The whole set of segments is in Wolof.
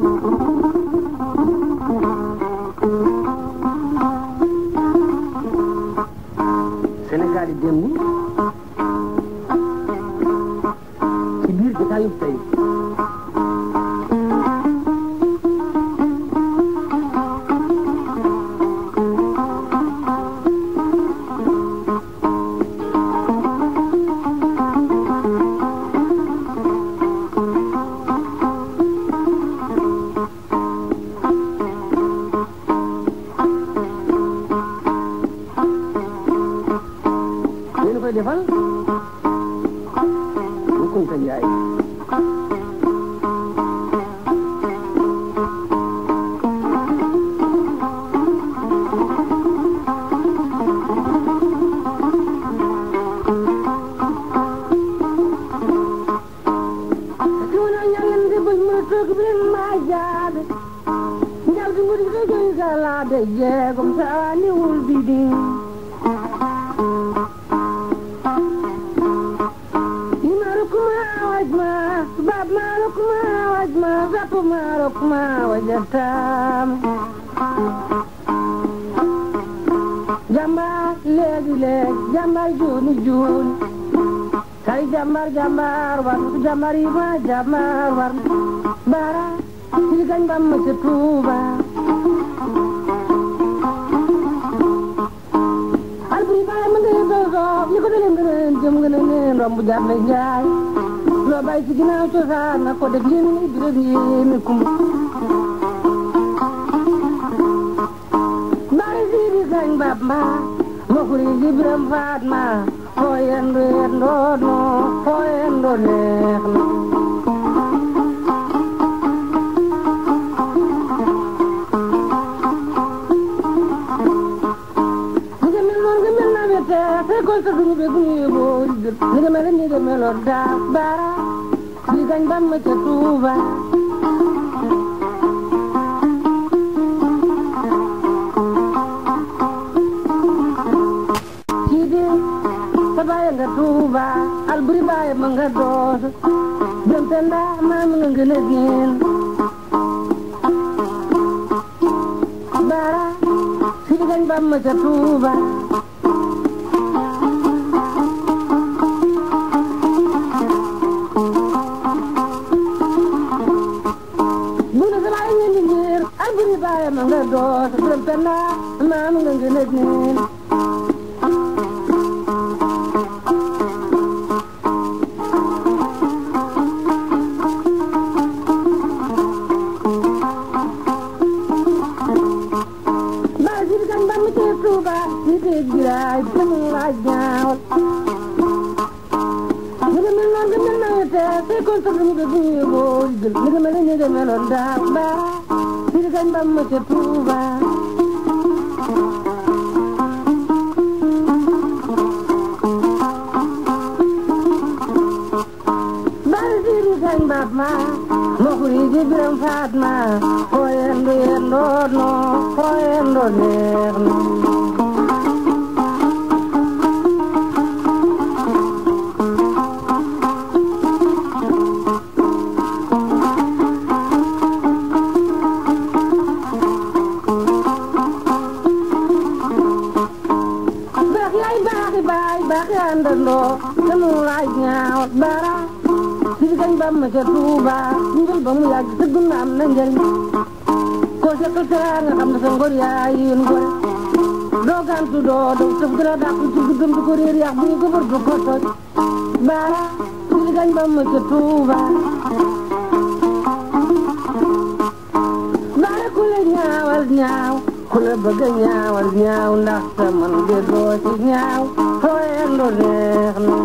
Sénégal yi démb ci biir jotaayu tey yéen a koy defal bu Kunta Njaay Tuna ñangande bul mu toog bi ma jaabe njal di ngudi ko joy sala de jeegum saani wul bidi imarukuma wajma bab marukuma wajma zapu marukuma wajatam jambar léegi léegi jambar juuni juuni kay jambar jambar war jambar yi ma jambar war bara ci gañ bam ma ca Tuuba alburi baay ma ngay doy soof li ko dalee nga neen jëm nga neen romb jaar na njaay loo bay ci ginnaaw cosaan na ko def yéen ni biram yéemi kumba bari sii di gañ bab mbaa ma kuri ji biram faat ma foo yendu yendoo no foo yendoo neex na ni nga mel noonu nga mel na wete fekkoon sa duñu be guñu yóbboo di gër ni nga mel ni nga meloon daa baara li gañ bam ma ca Tuuba kii de sa baay nga Tuuba alburi baay ma nga doos jëm te ndaa maa mi nga ngën a génn baara si di gañ bam ma ca Tuuba bu na sa baay ngeen di ngir alburi baay ma nga doos jëm te ndaa maa mi nga ngën a génn ba sidi kan ba mu ci Tuuba sidi giraay jëmu laaj ñaawal ni nga mel noon nga mel na te fekkoon sa dum ga buñu boo jël ni nga mel ni nga meloon daaw ba sidi kan ba mu ci Tuuba bari sidi kan bab ma ma kuri ji biram faat ma foo yendu yendoo no foo yendoo neex na baax yaay baaxi baay baaxi àndandoo sanu laaj ñaaw bara si di gañ bam ma ca Tuuba njël ba mu yàgg sëgg na am na njëriñ koo seqal tera nga xam ne sa ngor yaa yéen gore doo gantu doo daw tëf gën a dàq ci diggam du ko réer yàq bu ñu ko bër du ko toj bara si di gañ bam ma ca Tuuba bara ku la ñaawal ñaaw ku la bëgg a ñaawal ñaaw ndax sa man de doo ci ñaaw foo yendoo neex na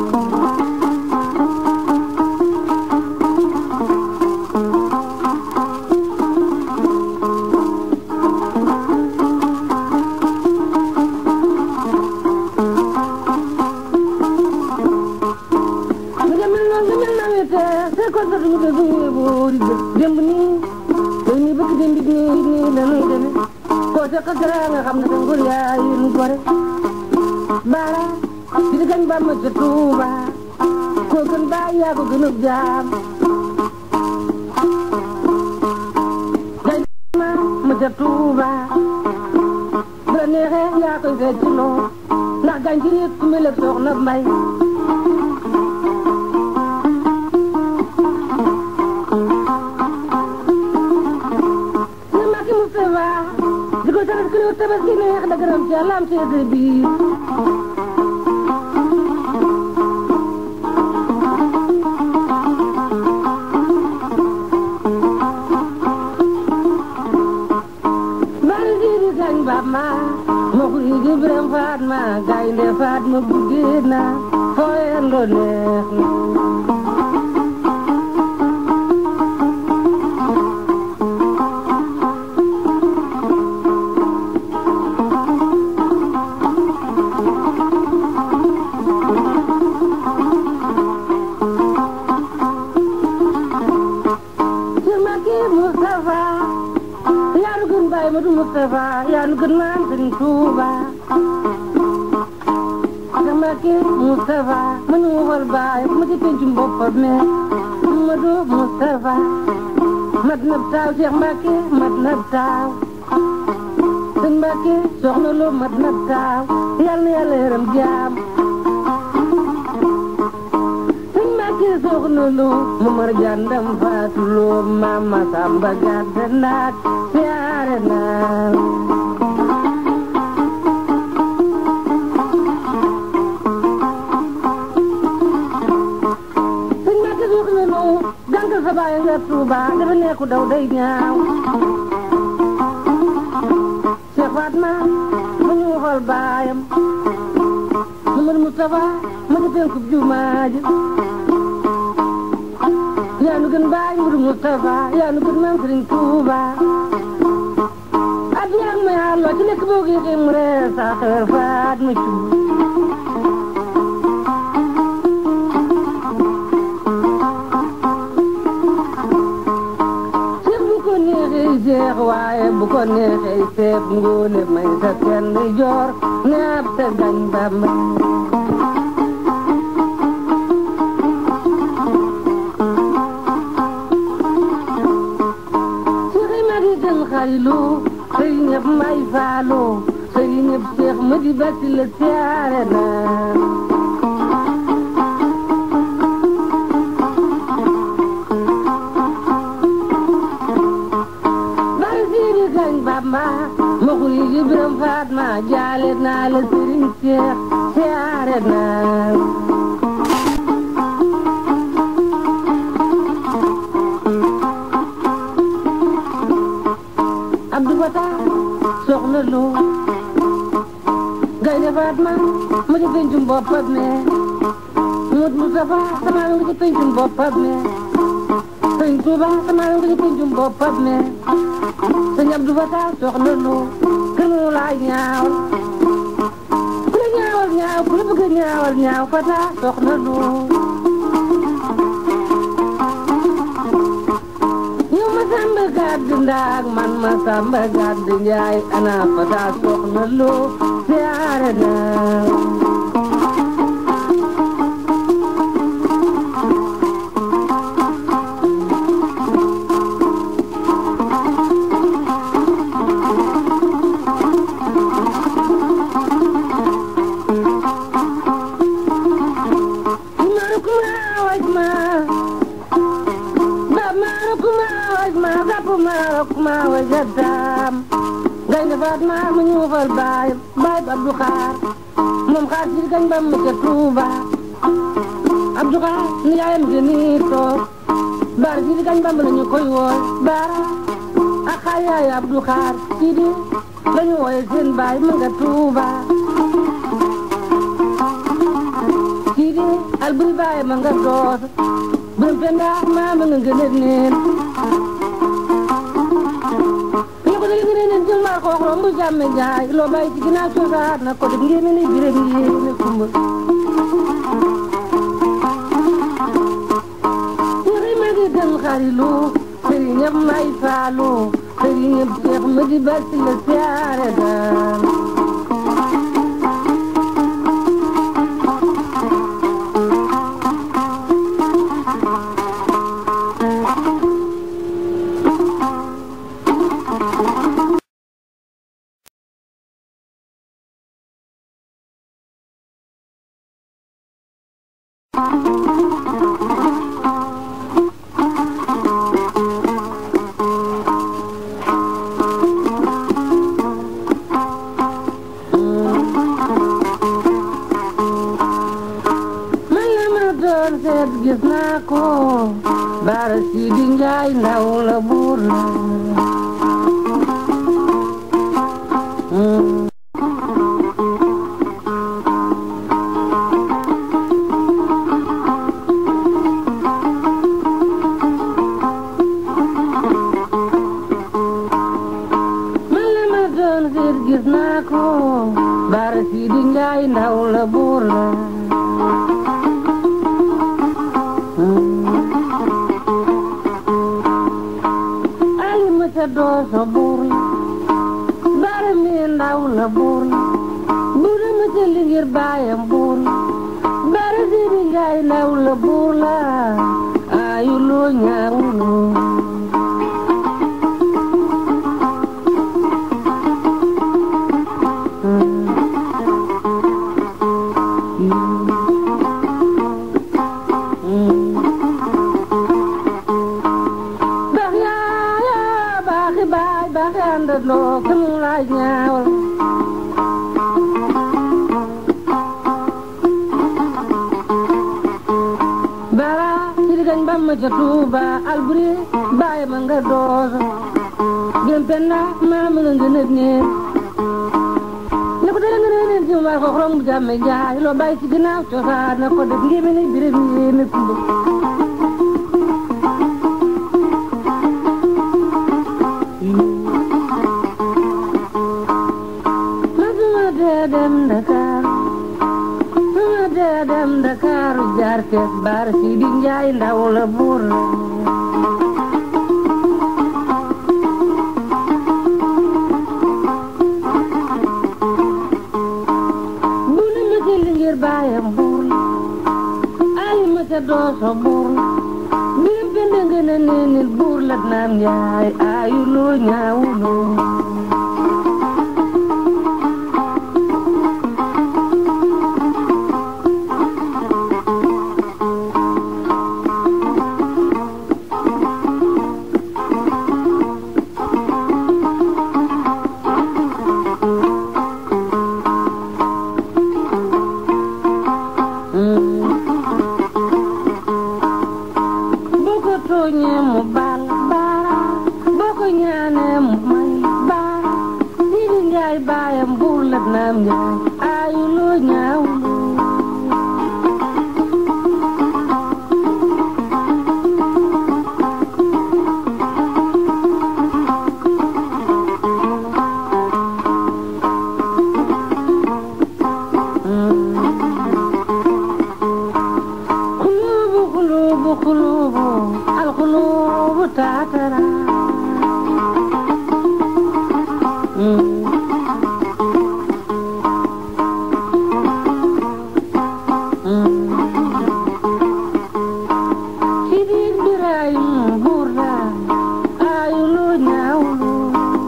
nga mel noonu nga mel na wete fekkoon sa duñu be guñu boo di gër démb nii tey nii bëgg démb nii nii la nuy deme koo seqal dara nga xam ne sa ngor yaa yéen gore bara si di gañ ba ma ca Tuuba koo gën baay yaa ko gën a jaam ca Tuuba bu la neexee yaa koy fecc loo ndax gàncax gi ku mel ne soxna Mbay ñu Mbàkke Mustafa di ko sabat ku ne tabaski neex da gërëm ci Yàlla am seede biir bari siidi gañ baab ma ma xuri ji biram faat ma gaynde faat ma buggee na fooyen do neex na ci Mbàkke Mustafa yaa nu gën Baay Madu Mustafa yaa nu gën maam Sëriñ Tuuba ci Mbàkke Mustafa ma ñu waxal baay ma ci pencum boppam me Madu Mustafa mat na taaw Cheikh Mbàkke mat na taaw sëñ Mbàkke soxna loo mat na taaw yal na yàlla yaram jaam sëñ Mbàkke soxna loo mu mar jàndam faatu loo mama samba gàdda naat siyaare naa sëñ Mbàkke soxna loo gàngal sa baay nga Tuuba dafa nekku daw day ñaaw Cheikh Fatma mu ñu waxal baayam Mamadou Moustapha ma ci penkub jumaa ji yaa nu gën baay Moudou Moustapha yaa nu gën maam Sëriñ Tuuba at yaa ngi may àlloo ci nekk boo gisee mu reer sa xewer faat ma cuub Cheikh bu ko neexee Cheikh waaye bu ko neexee Cheikh ngoone may sa kenn joor ne ab sa gañ Bamba Cheikh yi ma di gën xarilu sëy ñëpp may faalu sëy ñëpp Cheikh ma di batti la siyaare na bari siiri gañ Bamba ma xuy ji biram faat ma jaale naa la sëriñ Cheikh siyaare na Abdou Fatah soxna lu gaynde Fatma ma ci pencum boppam me Mut Mustafa sama nga ci pencum boppam me Sëñ Tuuba sama nga ci pencum boppam me Sëñ Abdou Fatah soxna lu kër mu laa ñaawal ku la ñaawal ñaaw ku la bëgg a ñaawal ñaaw Fatah soxna lu yow ma samba gàdd ndaag man ma samba gàdd njaay ana fata soxna loo siyaare na Maru kuma waj ma ba maru kuma waj ma gapu maru kuma wajatam gaynde Fatma mu ñu fal baay baay ba Abdou Xaar moom xaar ci gañ ba mu ca Tuuba Abdou Xaar ni yaayam ge nii toog baar ci gañ ba mu la ñu koy wooy baara ak xaar yaay Abdou Xaar ci di la ñu wooye seen baay mu nga Tuuba ci di alburi baay ma nga doos biram penda maa ma nga ngënët neen ñu ko dégg ngeen ne jël maa ko wax romb jàmme jaay loo bàyyi ci ginnaaw cosaan na ko def ngeen ne biram yéene kumba ñaxi ma di dem xarilu sëriñ ñëpp may faalu sëriñ ñëpp seex ma di basi la siyaare daal Bara Sidi Njaay ndaw la buur la Mm. man la ma doon seet gis naa ko Bara Sidi Njaay ndaw la buur la ali ma ca dooso buur la Bara mi ndaw la buur la buura ma ca ligir baayam buur la Bara Sidi Njaay ndaw la buur la ayu loo ñaawuloo baax yaaya baaxi baay baaxi àndandoo ke mu laay ñaawal bara sidi gañ bamma ca tuuba alburi baay ma nga dooso gem penna maama nga nga nëb neen ne ko dara nga ne neen ci ma ko xorom bu jàmme jaay loo bàyyi ci ginnaaw cosaan na ko def ngéeme ni biram yéeme kumba masuma dee dem Dakar suma dee dem Dakar jaar Cees Bara Sidi Njaay ndaw la buur la bu ne ma ca lingir baayam buur la ali ma ca dooso buur la biram pende nga ne neenil buur la naam Njaay ayu loo ñaawuloo boo ko tooñee mu baal baara boo ko ñaanee mu may baara Sidi Njaay baayam buur la naam Njaay ayu loo ñaawuloo xuluubu xuluubu xuluubu alxuluubu taatara Sidi Birahim buur la ayu loo ñaawuloo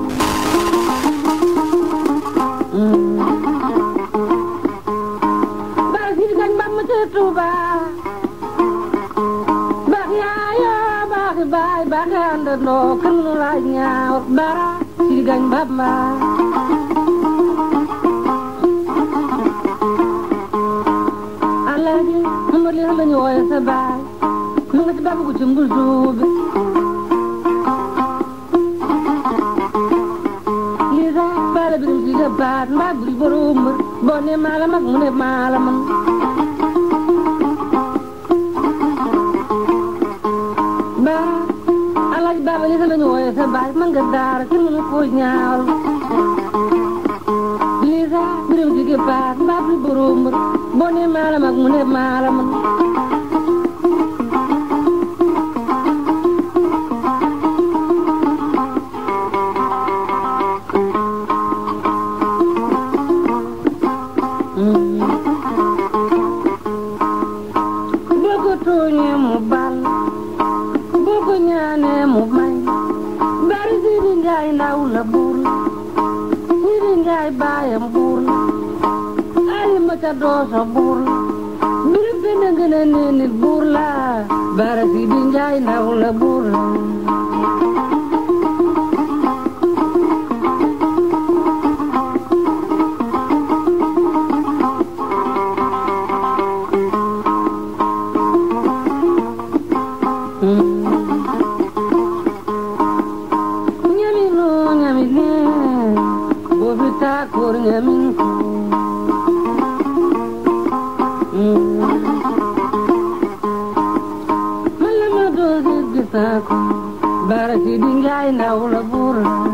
Bara Sidi gañ ba ma ca Tuuba baax yaaya baaxi baay baaxi àndandoo kan nu laaj ñaaw Bara Sidi gañ ba ma Alaaji Mamad li la ñu wooye sa baay mu nga ci babu ko ci mbul suubi lii sax baala birim si ga baat mbaa buri borom mbër boo ne maa la mag mu ne maa la man ba alaaj baaba li la ñu wooye sa baay man nga daara kenn mënu koo ñaawal lii sax birim si ga baat mbaa buri borom mbër boo ne maa la mag mu ne maa la man boo ko tooñee mu bal boo ko ñaanee mu may bari Sidi Njaay ndaw la buur la Sidi Njaay baayam buur la ali ma ca dooso buur la birim pende ngën a nee nit buur la bara Sidi Njaay ndaw la buur la Mm. si gis naa ko baara si di njaay ndaw la buur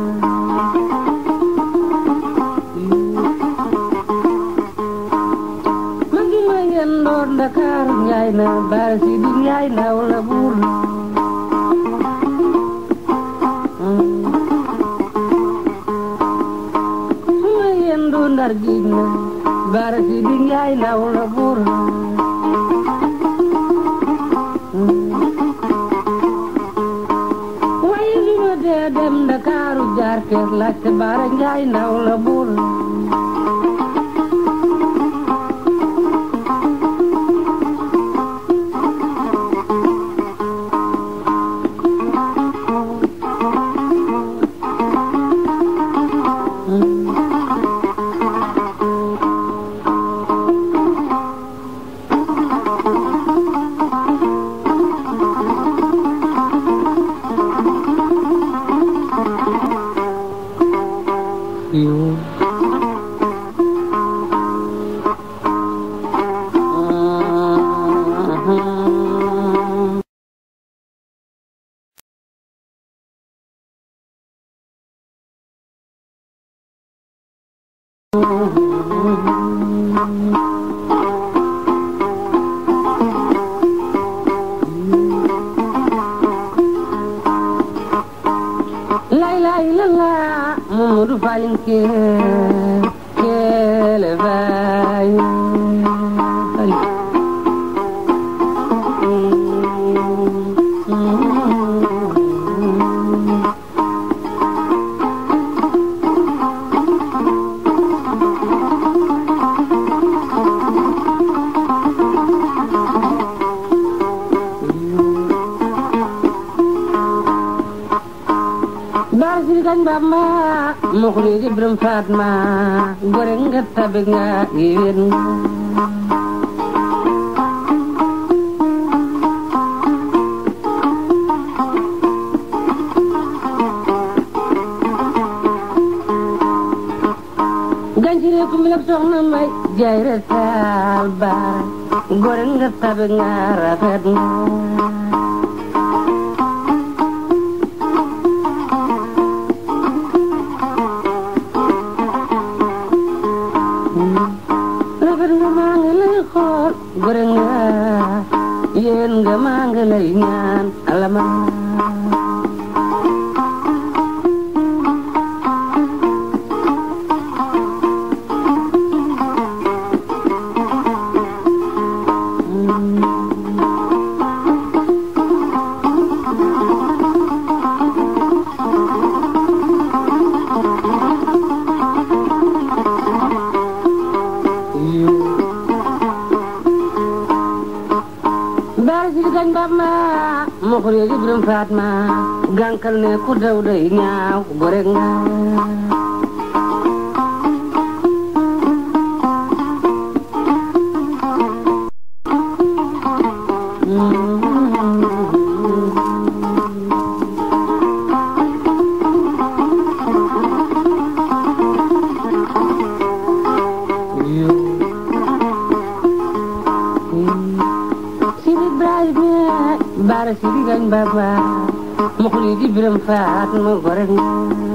ma ngi ma yendoor Ndakaaru njaay na baara si di njaay ndaw la buur su ma yendu ndar giij na baara si di njaay ndaw la buur waaye li ma dee dem Ndakaaru jaar kees laajte baara njaay ndaw la buur lay lay la la Mamadou Falim ke kele bay Baara si kañ Bamba mo ko ni Ibrahima Fatma gore nga tabe nga yéen nga gancire ko mi lab soxna may jaay retal baara gore nga tabe nga rafet nga rafet nga maa ngi lay xool gore nga yéen nga maa ngi lay ñaan alama baara si kañ Bamba mo ko ni Ibrahima Fatma gànkal ne ku daw day ñaaw gore nga Sidi Ibrahima baara Sidi kañ Bamba mo ko ni Ibrahima Fatma gore nga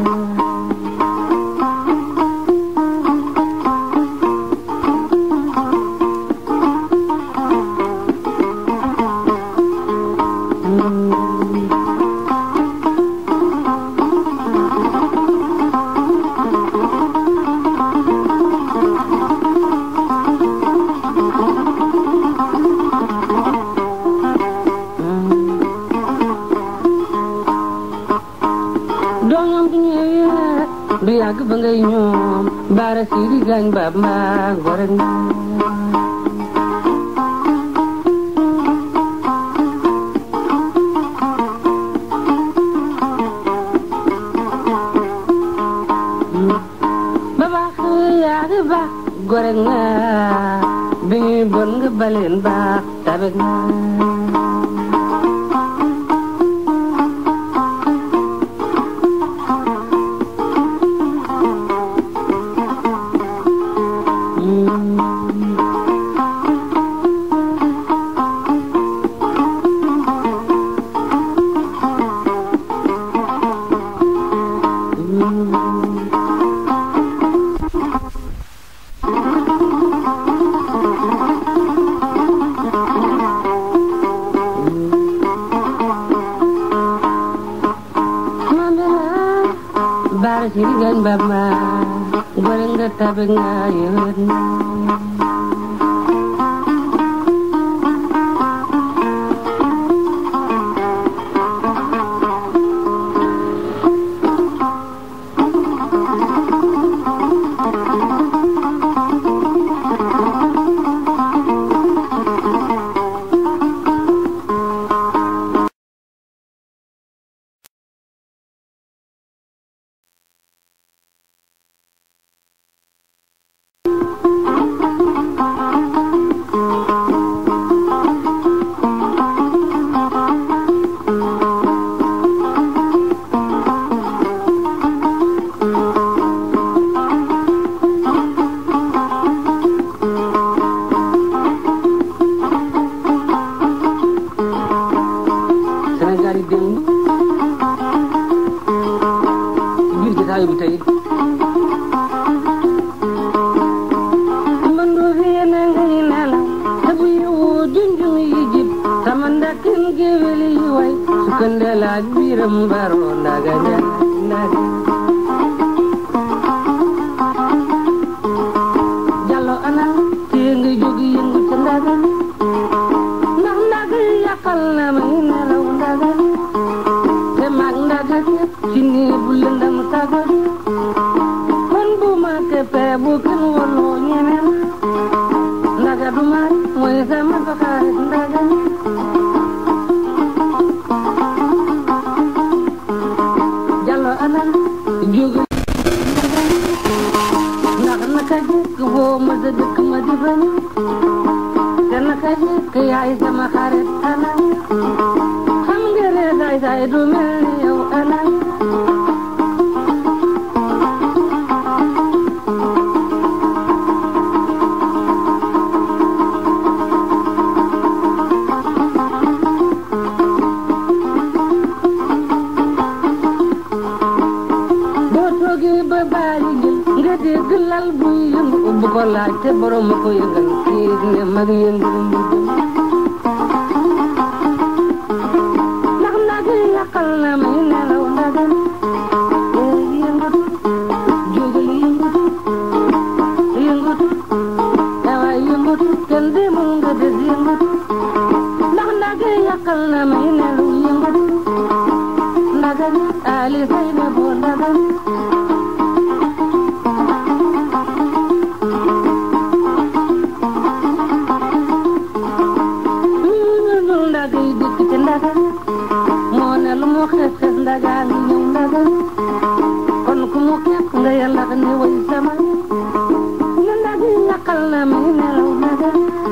doom ñoom du ñëwee du yàgg ba ngay ñoom baara Sidi kañ Bamba gore nga ba baax yaa ngi baax gore nga bi ñuy bon nga baleen baax tabe nga baara siri gañ ba ma gore nga tabe nga yewet na Sénégal yi démb ci biir jotaayu bi tey mandu fi yene ngay nelaw te bu yewoo junjung yi jib sama ndakkin géwél yi way su këndelaaj biiram baro ndaga njaay ndaga jallo ana tee nga jóg yëngu ca ndaga ndax ndaga yàqal na may nelaw ndaga te mag ndaga ci nii bu lëndam taga kon bu ma teppee bu kenn woloo ñeneen ndaga du maay mooy sama faxaarit ndaga jallo ana jóge ndax naka jekk boo ma sa dëkk ma di bañ te naka jekk yaay sama xarit ana xam nga ne saay saay du mel ni yow ana boo toogee ba bàyyi jël nga dégg lal buy yëngu bu ko laaj te borom ma ko yëngal kii ne mag yëngu mu jëm ndax nag yàqal na may nelaw ndagan ee yëngatu jógal yëngatu yëngatu dawaay yëngatu kenn demul nga des yëngatu ndax nag yàqal na may nelaw yëngatu ndagan ali say na boo ndagan ñun ndaga yi dëkk ci ndaga moo ne lu mu xees xees ndaga ngi ñëw ndaga kon ku mu képp nga yàlla ne way sama ñu ndaga yi yàqal na may nelaw ndaga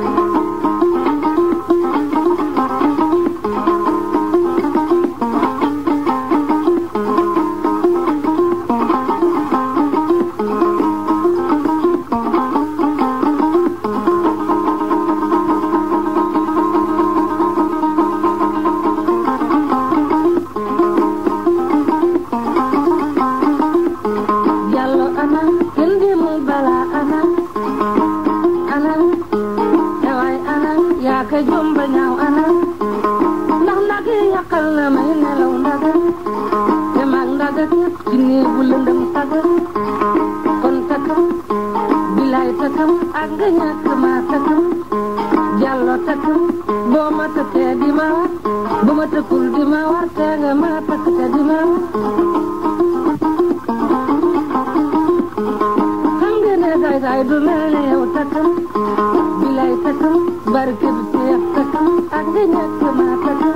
Yàlla ana kenn demul bala ana ana ewaay ana yaa ka jomba ñaaw ana ndax ndaga yàqal na may nelaw ndaga te maag ndaga képp ci néegu lëndëm saga kon takam bilaay takam ak nga ñàkk maa takam jàllo takam boo ma takkee di ma war bu ma takkul di ma war te nga ma takk te di ma war xam nga ne saay saay du mel ne yow takam bilay takam barke bi seex takam ak nga ñàkk maa takam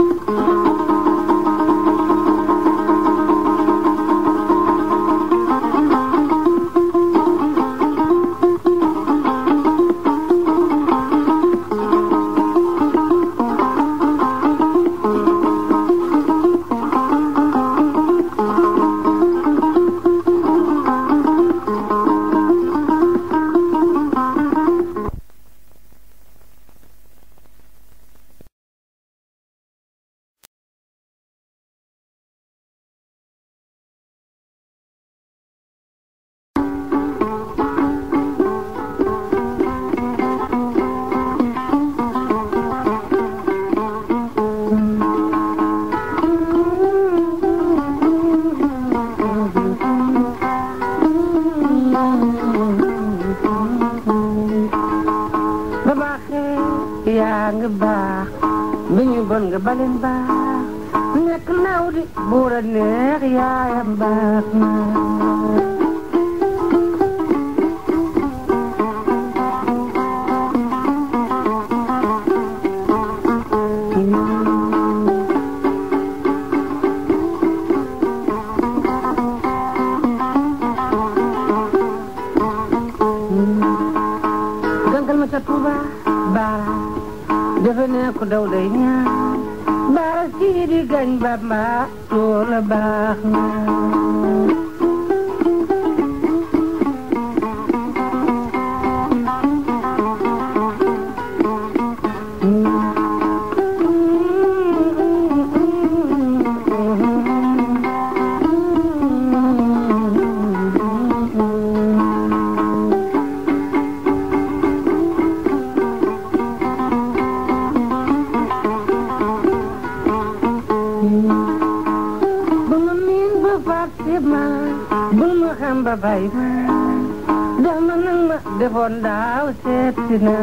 leen baax nekk naw di buur a neex yaayam baax na gangal ma ca Tuuba baara defe ne ko daw day ñaan baara sii di gañ Bamba loola baax na bu ma miin ba fàtte ma bul ma xam ba bay ma def ma nang ma defoon daaw seet si na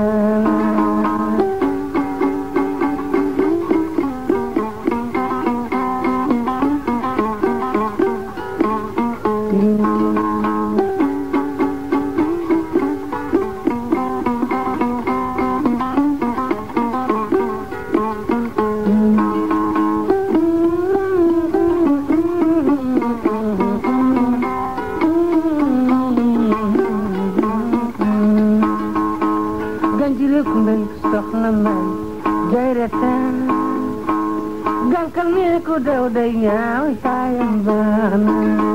ganjile kumbel soxna may jayretaan gankal mi ko daw day ñaaw saayam baax na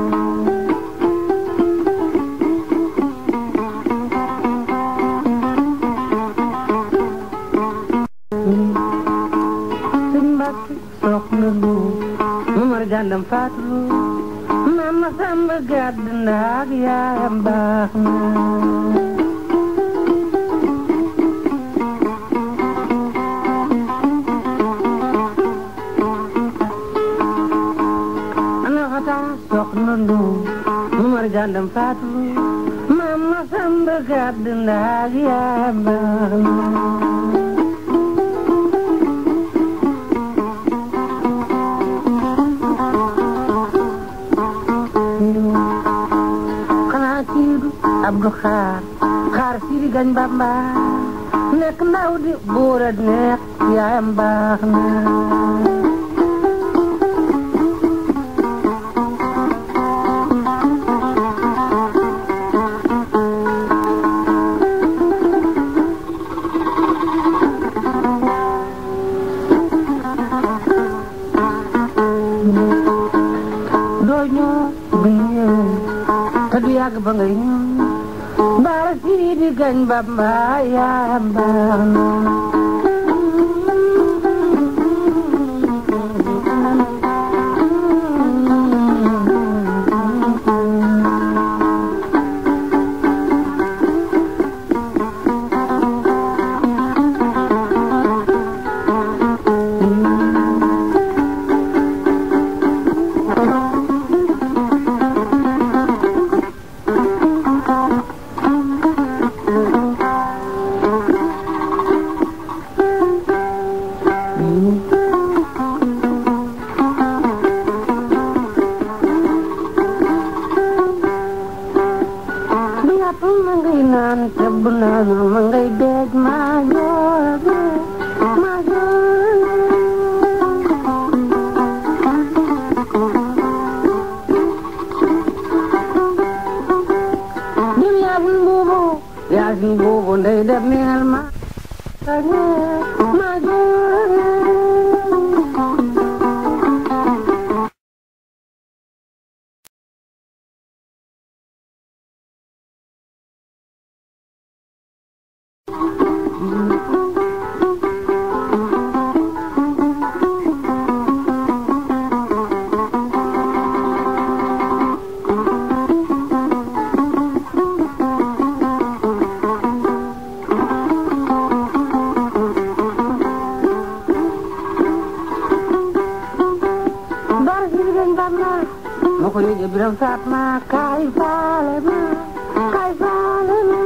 sëñ Mbàkke soxna lu mamar jàndam faatulu mama samba gàdd ndaag yaayam baax na ana fata soxna lu mamar jàndam faatulu mama samba gàdd ndaag yaayam baax na xanaa siidu abdu xaar xaar siidi gañ bamba nekk ndaw di buur a neex yaayam baax na doo ñëw du ñëw te du yàgg ba ngay ñëw baara siidi gañ bamba yaayam baax na du yàpp ma ngay naan te bu naanul ma ngay deej maa joor maa joor dim yaasin buubu yaasin buubu ndey def neel ma maa joor Bara si liggéey Bamba ma ko yëgee biram faat ma kaay faale ma kaay faale ma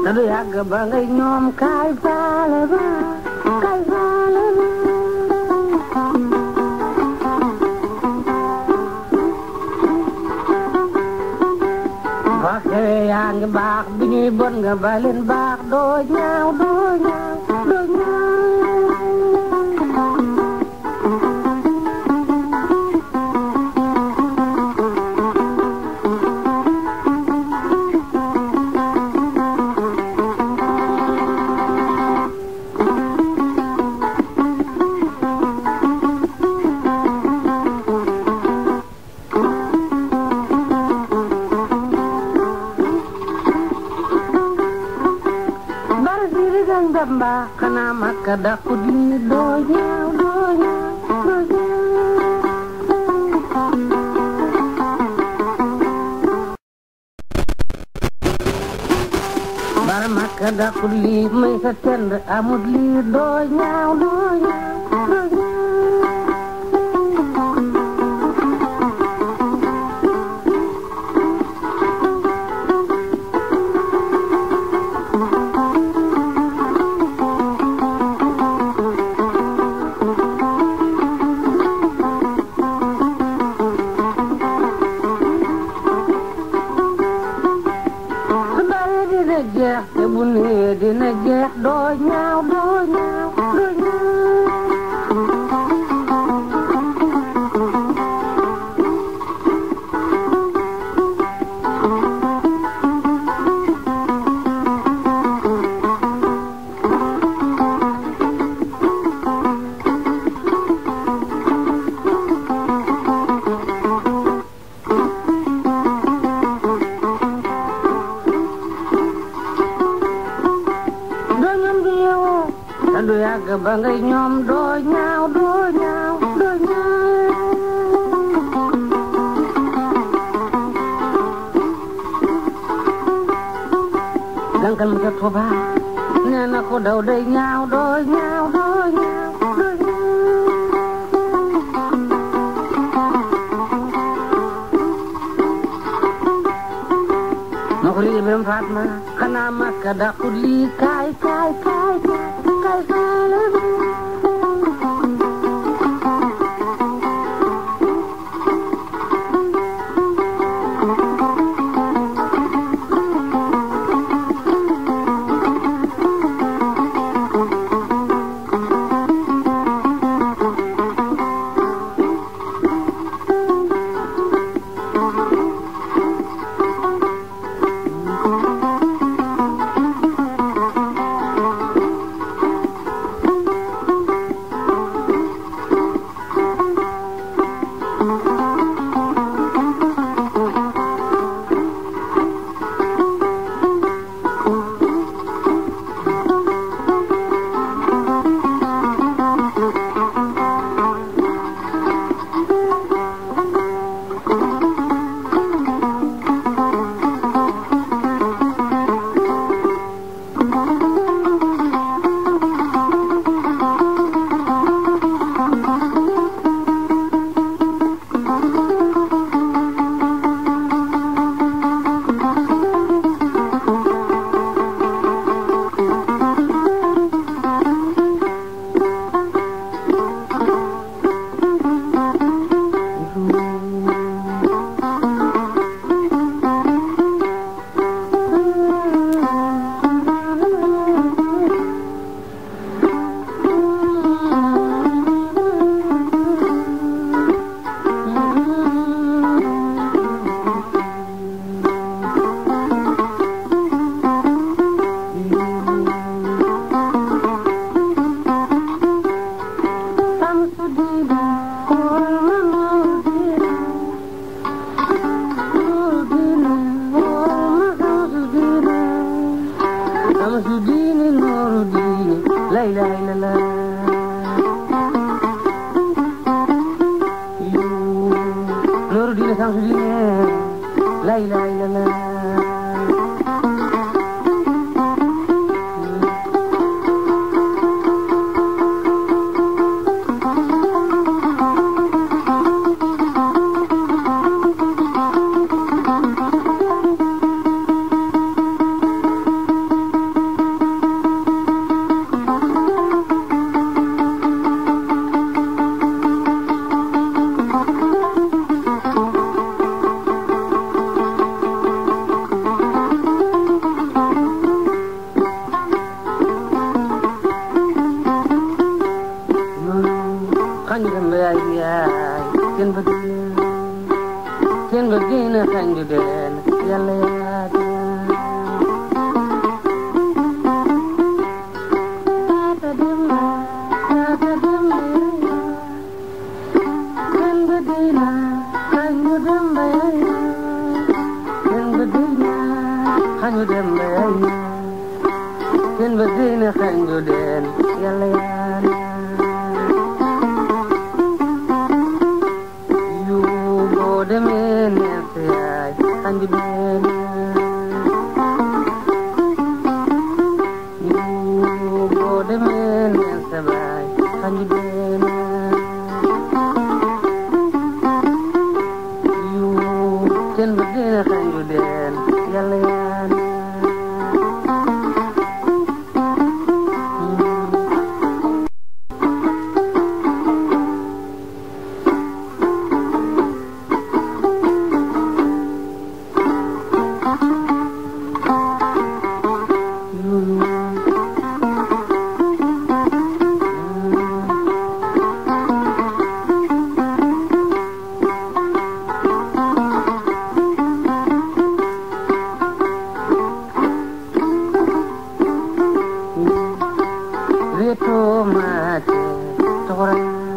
te du yàgg ba ngay ñoom kaay faale ba kaay faale ba boo xewee yaa ngi baax bi ñuy bon nga baleen baax doo ñaaw doo ñaaw doo ñaaw bara siri gañ bamba xanaa makka dàqu diine doo ñaaw doo ñaaw doo ñaaw bara makka dàqu lii may sa tend amut lii doo ñaaw doo ñaaw doo su bare dina jeex te bu nee dina jeex doo ñaaw doo ñaaw doo doo ñoom di yeewoo te du yàgg ba ngay ñoom doo ñaaw doo ñaaw doo ñaaw gankal mu ca Tuuba nee na ko daw day ñaaw doo ñaaw doo ñaaw doo ma ko liggéey biram Fatma xanaa makka dàqut lii kaay kaay kaay kaay faale ba la ilaha illallah seen ba dina xanju den yàlla yàlla yu boo demee neen sa yaay xanju den yu boo demee neen sa baay xanju den yu seen ba dina xanju den yàlla yàlla Reto mate tora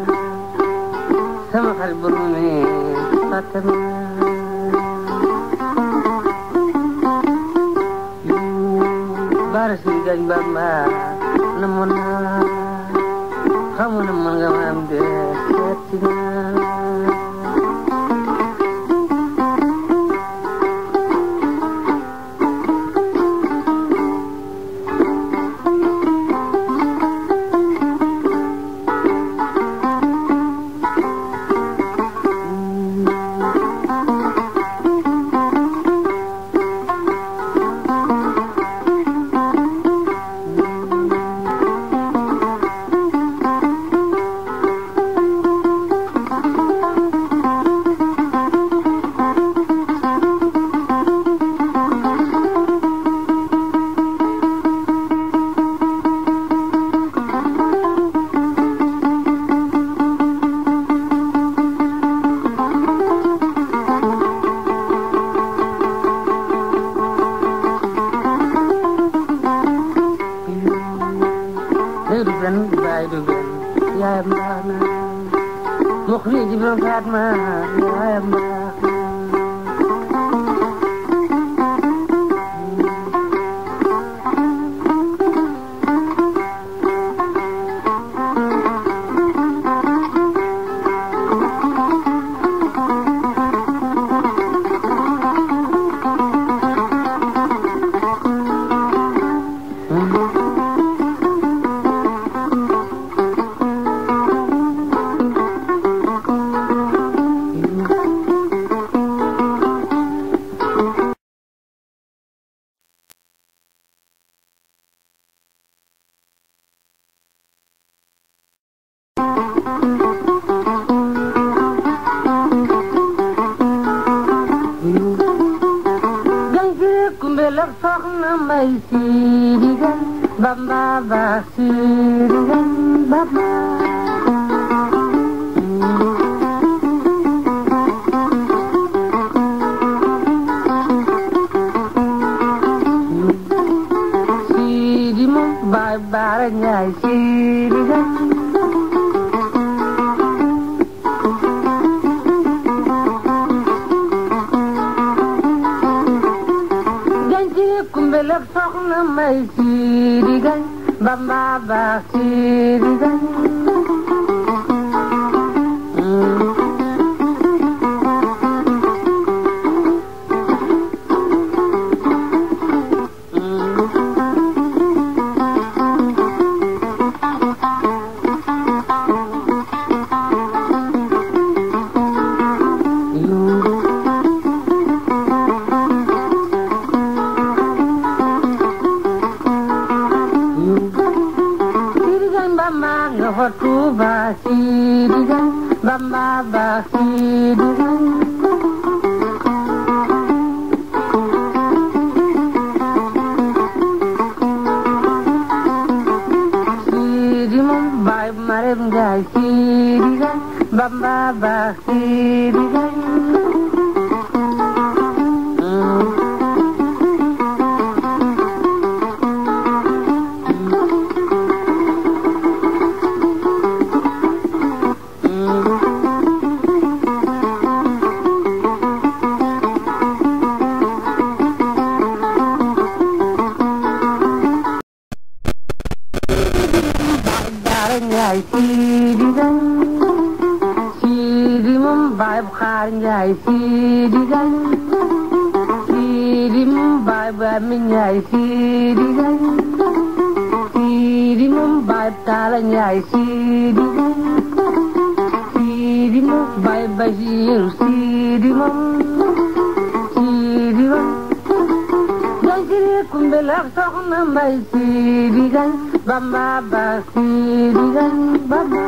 sama xarit bu nu ne Fatima bara si gañ bamba na mo na xamu na man nga ma am de seeti na Hey du ben bay du ben yaayam baax na mokk ni jibram Fatma yaayam baax na Gangi kumbelak soxna may siirigan bamba ba siirigan bamba siiri moom baay baara ñaay siirigan ganci kumbelak soxna may siirigan bamba ba siirigan Sirigan bamba nga fa Tuuba sirigan bamba ba sirigan Siri moom baay Marem Njaay sirigan bamba ba sirigan njaay siidi gañ siidi moom baay bu xaar njaay siidi gañ siidi moom baay bu ami njaay siidi gañ siidi moom baay bu taala njaay siidi gañ siidi moom baay basiiru siidi moom siidi moom gañ siri kumbel ak soxna mbay siidi gañ bamba ba siidi gañ bamba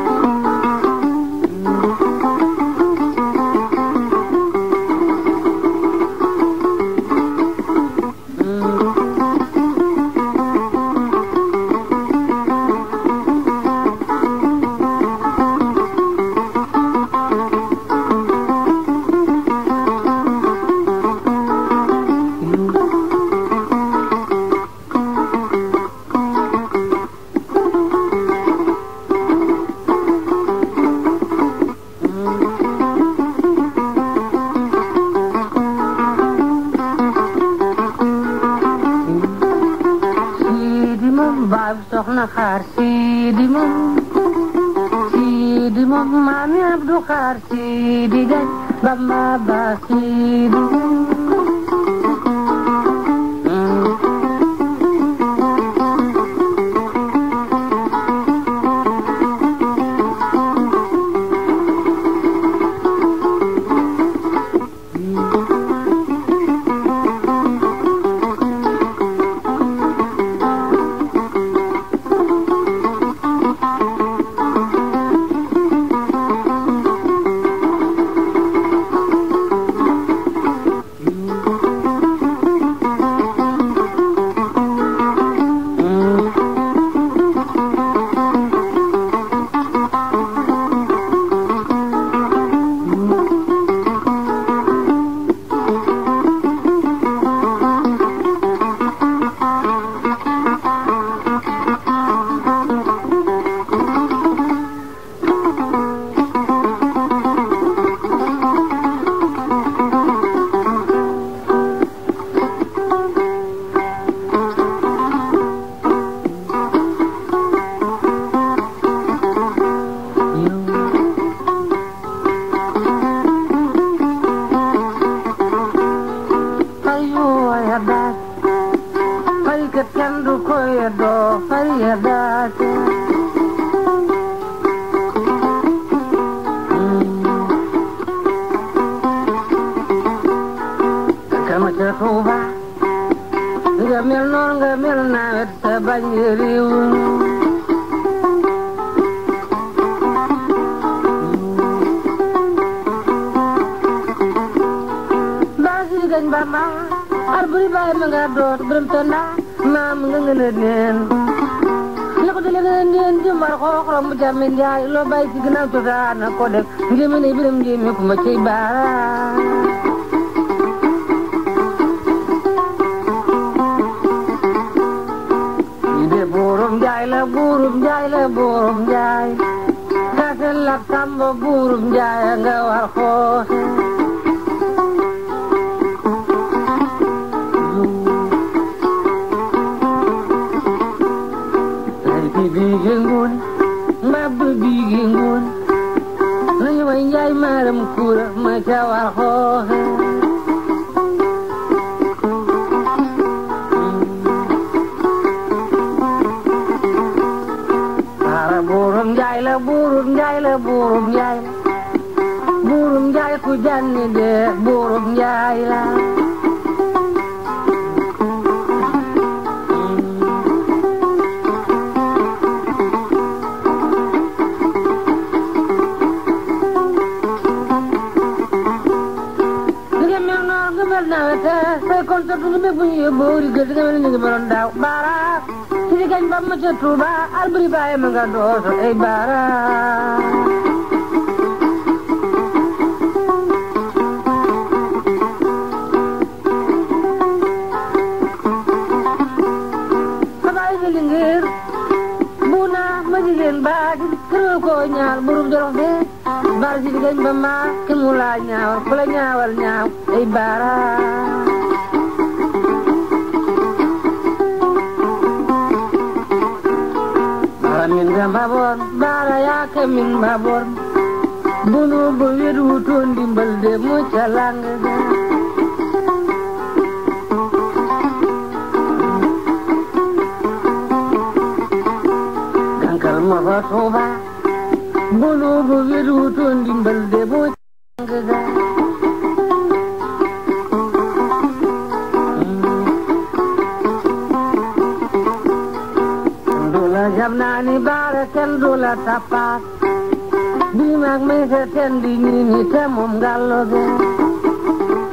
siidi moom baay bu soxna xaar siidi moom siidi moom maami abdu xaar siidi gañ bamba ba siidi gañ fayu yadaat fay kat kenn du ko yedoo fay yadaat kama ca Tuuba nga mel noon nga mel nawet sa bañ réew baasi gañ bamba ar buri baay ma nga doot biram tonda maam nga ngën a neen la ko dale ngën a neen jëmbar xooxorom bu jàmme njaay loo bàyyi ci ginnaaw cosaan na ko def njéeme ne biram njéeme ku ma cey baara ñi de buurum njaay la buurum njaay la buurum njaay kasel la samba buurum njaay nga war xoose Leydi biige ngun mbabba biige ngun nañu way njaay maaram kuura ma ca war xooxe Para buurum njaay la buurum njaay la buurum njaay la buurum njaay ku janni de buurum njaay la nga mel noonu nga mel nawet say concert nga bépp ñu yóbbu rigal nga mel ni nga meloon daaw baara si di gañ ba ma ca Tuuba alburi bàyyi ma nga dooso ay baara xabaay nga lingéer buuna ma jigéen baagi këroo koo ñaar burum jorof de baara si di gañ ba ma ki mu laa ñaawal ku la ñaawal ñaaw ay baara Amin Anta Mbabor baara yaa ke min Mbabor bunu bu wet wutoon ndimbal de mu ca lang ga gankal ma fa Tuuba bunu bu wet wutoon ndimbal de mu ca lang ga dula jam naa ni baara kenn dula tappaat bii maag may sa ten di nii ni te moom ngallo ge